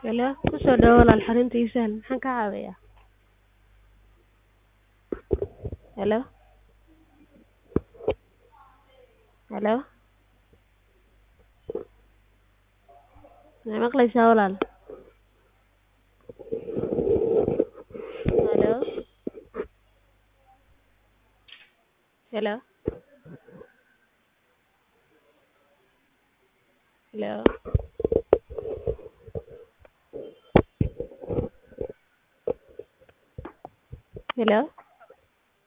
Hello, ku soo dhawaad walaal xarunta ii sahal maxaan kaa caawinayaa? Hello, hello, ma maqlaysaa walaal? Hello, hello, hello. Hello.